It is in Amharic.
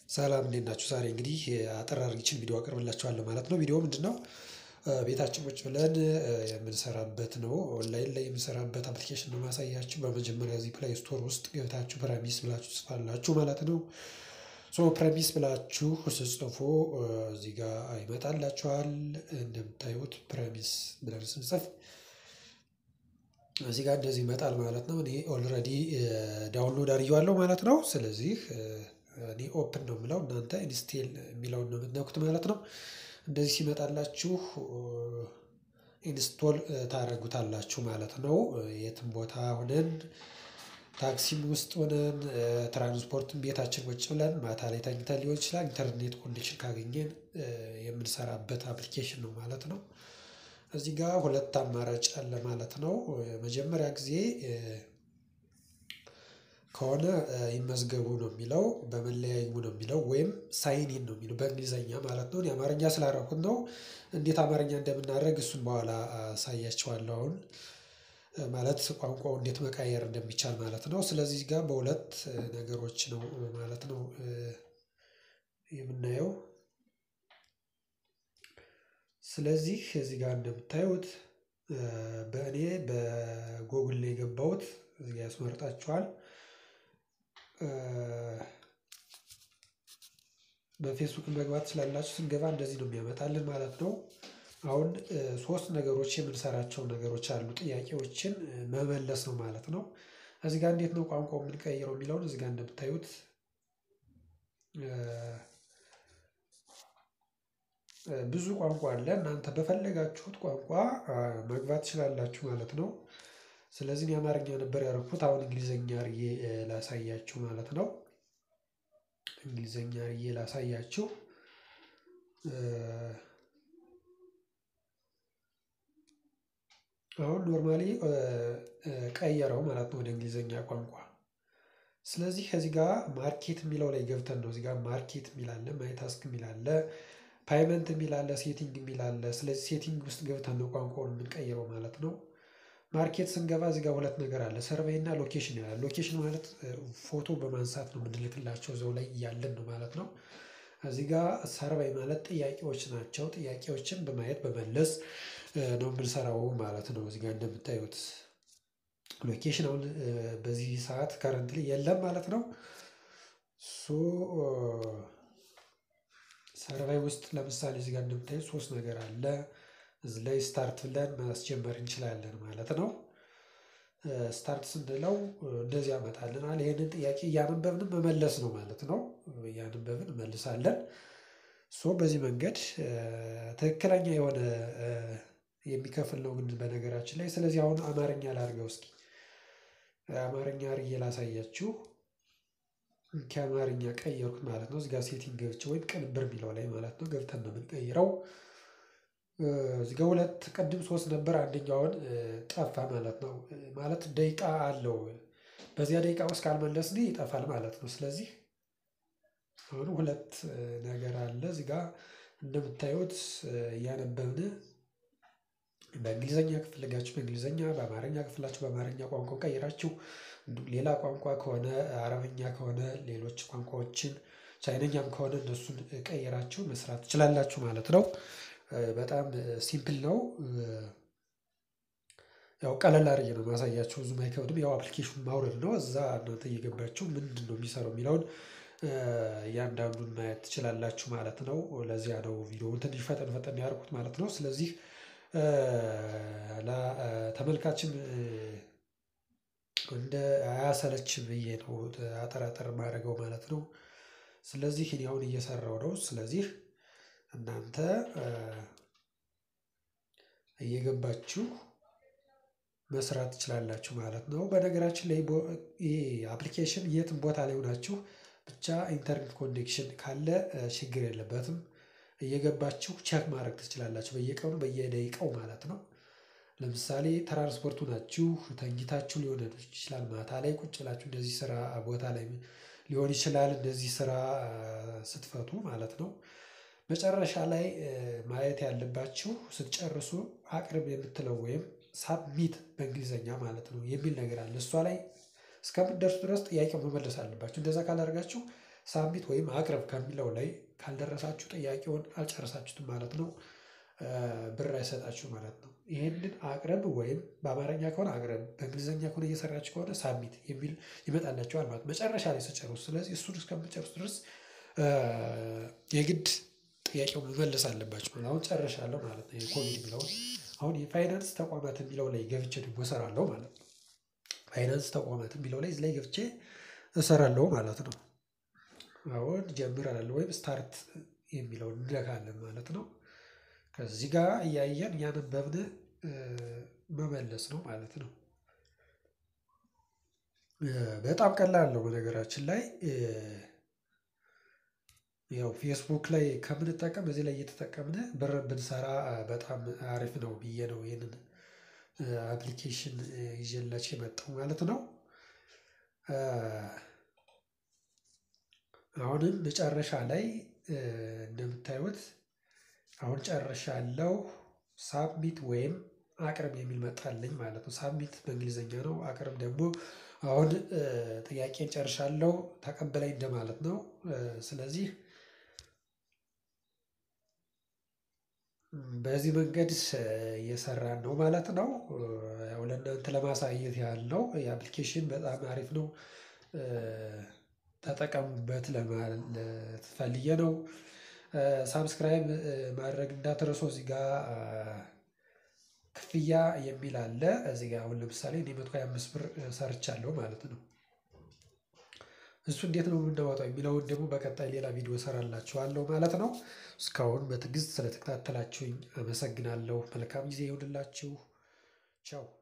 ሰላም እንዴት ናችሁ? ዛሬ እንግዲህ አጠር አድርጌ ይቺን ቪዲዮ አቀርብላችኋለሁ ማለት ነው። ቪዲዮ ምንድነው? ቤታችን ቁጭ ብለን የምንሰራበት ነው። ኦንላይን ላይ የምንሰራበት አፕሊኬሽን ነው ማሳያችሁ። በመጀመሪያ እዚህ ፕሌይ ስቶር ውስጥ ገብታችሁ ፕረሚስ ብላችሁ ትጽፋላችሁ ማለት ነው። ሶ ፕረሚስ ብላችሁ ስትጽፉ እዚህ ጋር ይመጣላችኋል። እንደምታዩት ፕረሚስ ብለን ስንጽፍ እዚህ ጋር እንደዚህ ይመጣል ማለት ነው። እኔ ኦልሬዲ ዳውንሎድ አድርጌዋለሁ ማለት ነው። ስለዚህ እኔ ኦፕን ነው የምለው እናንተ ኢንስቴል የሚለውን ነው የምትነኩት ማለት ነው። እንደዚህ ሲመጣላችሁ ኢንስቶል ታደርጉታላችሁ ማለት ነው። የትም ቦታ ሆነን ታክሲም ውስጥ ሆነን ትራንስፖርትም ቤታችን ቁጭ ብለን ማታ ላይ ተኝተን ሊሆን ይችላል ኢንተርኔት ኮኔክሽን ካገኘን የምንሰራበት አፕሊኬሽን ነው ማለት ነው። እዚህ ጋር ሁለት አማራጭ አለ ማለት ነው። መጀመሪያ ጊዜ ከሆነ ይመዝገቡ ነው የሚለው በመለያ ይግቡ ነው የሚለው ወይም ሳይን ኢን ነው የሚለው በእንግሊዘኛ ማለት ነው። እኔ አማርኛ ስላደረኩት ነው። እንዴት አማርኛ እንደምናደርግ እሱን በኋላ አሳያችኋለሁ። አሁን ማለት ቋንቋው እንዴት መቀየር እንደሚቻል ማለት ነው። ስለዚህ እዚህ ጋር በሁለት ነገሮች ነው ማለት ነው የምናየው። ስለዚህ እዚህ ጋር እንደምታዩት በእኔ በጎግል ነው የገባሁት እዚህ ጋር ያስመርጣችኋል። በፌስቡክ መግባት ስላላችሁ ስንገባ እንደዚህ ነው የሚያመጣልን ማለት ነው። አሁን ሶስት ነገሮች የምንሰራቸው ነገሮች አሉ ጥያቄዎችን መመለስ ነው ማለት ነው። እዚህ ጋር እንዴት ነው ቋንቋው የምንቀይረው የሚለውን እዚህ ጋር እንደምታዩት ብዙ ቋንቋ አለ እናንተ በፈለጋችሁት ቋንቋ መግባት ትችላላችሁ ማለት ነው። ስለዚህ እኔ አማርኛ ነበር ያደረኩት አሁን እንግሊዘኛ አድርጌ ላሳያችሁ ማለት ነው። እንግሊዘኛ አድርጌ ላሳያችሁ። አሁን ኖርማሊ ቀየረው ማለት ነው ወደ እንግሊዘኛ ቋንቋ። ስለዚህ ከዚህ ጋር ማርኬት የሚለው ላይ ገብተን ነው እዚህ ጋር ማርኬት የሚል አለ ማይ ታስክ የሚል አለ ፓይመንት የሚል አለ ሴቲንግ የሚል አለ ስለዚህ ሴቲንግ ውስጥ ገብተን ነው ቋንቋውን የምንቀይረው ማለት ነው። ማርኬት ስንገባ እዚህ ጋር ሁለት ነገር አለ ሰርቬይ እና ሎኬሽን ይላል ሎኬሽን ማለት ፎቶ በማንሳት ነው የምንልክላቸው እዛው ላይ እያለን ነው ማለት ነው። እዚህ ጋር ሰርቬይ ማለት ጥያቄዎች ናቸው ጥያቄዎችን በማየት በመለስ ነው የምንሰራው ማለት ነው። እዚህ ጋር እንደምታዩት ሎኬሽን አሁን በዚህ ሰዓት ከረንትሊ የለም ማለት ነው። ሶ ሰርቬይ ውስጥ ለምሳሌ እዚህ ጋር እንደምታዩት ሶስት ነገር አለ እዚህ ላይ ስታርት ብለን ማስጀመር እንችላለን ማለት ነው። ስታርት ስንለው እንደዚህ ያመጣልናል ይሄንን ጥያቄ እያነበብን መመለስ ነው ማለት ነው። እያነበብን እንመልሳለን። ሶ በዚህ መንገድ ትክክለኛ የሆነ የሚከፍል ነው ግን በነገራችን ላይ ስለዚህ አሁን አማርኛ ላድርገው እስኪ አማርኛ አድርጌ ላሳያችሁ። ከአማርኛ ቀየርኩት ማለት ነው እዚህ ጋር ሴቲንግ ገብቼ ወይም ቅንብር የሚለው ላይ ማለት ነው ገብተን ነው የምንቀይረው። እዚህ ጋር ሁለት ቅድም ሶስት ነበር አንደኛውን ጠፋ ማለት ነው ማለት ደቂቃ አለው በዚያ ደቂቃ ውስጥ ካልመለስን ይጠፋል ማለት ነው። ስለዚህ አሁን ሁለት ነገር አለ እዚህ ጋር እንደምታዩት እያነበብን በእንግሊዘኛ ከፈለጋችሁ በእንግሊዘኛ በአማርኛ ከፈለጋችሁ በአማርኛ ቋንቋ ቀይራችሁ ሌላ ቋንቋ ከሆነ አረብኛ ከሆነ ሌሎች ቋንቋዎችን ቻይነኛም ከሆነ እነሱን ቀይራችሁ መስራት ትችላላችሁ ማለት ነው። በጣም ሲምፕል ነው። ያው ቀለል አድርጌ ነው ማሳያችሁ ብዙም አይከብድም ያው አፕሊኬሽኑን ማውረድ ነው እዛ እናንተ እየገባችሁ ምንድነው የሚሰራው የሚለውን እያንዳንዱን ማየት ትችላላችሁ ማለት ነው። ለዚያ ነው ቪዲዮውን ትንሽ ፈጠን ፈጠን ያደረኩት ማለት ነው። ስለዚህ ተመልካችም እንደ አያሰለች ብዬ ነው አጠር አጠር የማደርገው ማለት ነው። ስለዚህ እኔ አሁን እየሰራሁ ነው ስለዚህ እናንተ እየገባችሁ መስራት ትችላላችሁ ማለት ነው። በነገራችን ላይ ይሄ አፕሊኬሽን የትም ቦታ ላይ ሆናችሁ ብቻ ኢንተርኔት ኮኔክሽን ካለ ችግር የለበትም። እየገባችሁ ቼክ ማድረግ ትችላላችሁ በየቀኑ በየደቂቃው ማለት ነው። ለምሳሌ ትራንስፖርት ሆናችሁ ተኝታችሁ ሊሆን ይችላል ማታ ላይ ቁጭ ብላችሁ እንደዚህ ስራ ቦታ ላይ ሊሆን ይችላል እንደዚህ ስራ ስትፈቱ ማለት ነው። መጨረሻ ላይ ማየት ያለባችሁ ስትጨርሱ አቅርብ የምትለው ወይም ሳብሚት በእንግሊዘኛ ማለት ነው የሚል ነገር አለ እሷ ላይ እስከምትደርሱ ድረስ ጥያቄው መመለስ አለባችሁ እንደዛ ካላደረጋችሁ ሳቢት ወይም አቅርብ ከሚለው ላይ ካልደረሳችሁ ጥያቄውን አልጨረሳችሁትም ማለት ነው። ብር አይሰጣችሁ ማለት ነው። ይሄንን አቅርብ ወይም በአማርኛ ከሆነ አቅርብ በእንግሊዝኛ ከሆነ እየሰራችሁ ከሆነ ሳቢት የሚል ይመጣላችኋል ማለት ነው። መጨረሻ ላይ ስጨርሱ ስለዚህ እሱን እስከምጨርሱ ድረስ የግድ ጥያቄው መመለስ አለባችሁ ማለት አሁን ጨርሻለሁ ማለት ነው። የኮቪድ የሚለውን አሁን የፋይናንስ ተቋማት የሚለው ላይ ገብቼ ደግሞ እሰራለሁ ማለት ነው። ፋይናንስ ተቋማት የሚለው ላይ እዚህ ላይ ገብቼ እሰራለሁ ማለት ነው። አሁን ጀምረናል ወይም ስታርት የሚለውን እንነካለን ማለት ነው። ከዚህ ጋር እያየን እያነበብን መመለስ ነው ማለት ነው። በጣም ቀላል ነው በነገራችን ላይ ያው ፌስቡክ ላይ ከምንጠቀም እዚህ ላይ እየተጠቀምን ብር ብንሰራ በጣም አሪፍ ነው ብዬ ነው ይሄንን አፕሊኬሽን ይዤላችሁ የመጣው ማለት ነው። አሁንም መጨረሻ ላይ እንደምታዩት አሁን ጨርሻለሁ ሳብሚት ወይም አቅርብ የሚል መጣልኝ ማለት ነው። ሳብሚት በእንግሊዘኛ ነው አቅርብ ደግሞ አሁን ጥያቄን ጨርሻለሁ ተቀበለኝ እንደማለት ነው። ስለዚህ በዚህ መንገድ እየሰራን ነው ማለት ነው። ያው ለእናንተ ለማሳየት ያህል ነው የአፕሊኬሽን በጣም አሪፍ ነው። ተጠቀሙበት ለማለት ፈልጌ ነው። ሳብስክራይብ ማድረግ እንዳትረሱ እዚህ ጋር ክፍያ የሚል አለ እዚህ ጋር አሁን ለምሳሌ እኔ መቶ ሃያ አምስት ብር ሰርቻለሁ ማለት ነው። እሱ እንዴት ነው የምናወጣው የሚለውን ደግሞ በቀጣይ ሌላ ቪዲዮ እሰራላችኋለሁ ማለት ነው። እስካሁን በትዕግስት ስለተከታተላችሁኝ አመሰግናለሁ መልካም ጊዜ ይሁንላችሁ። ቻው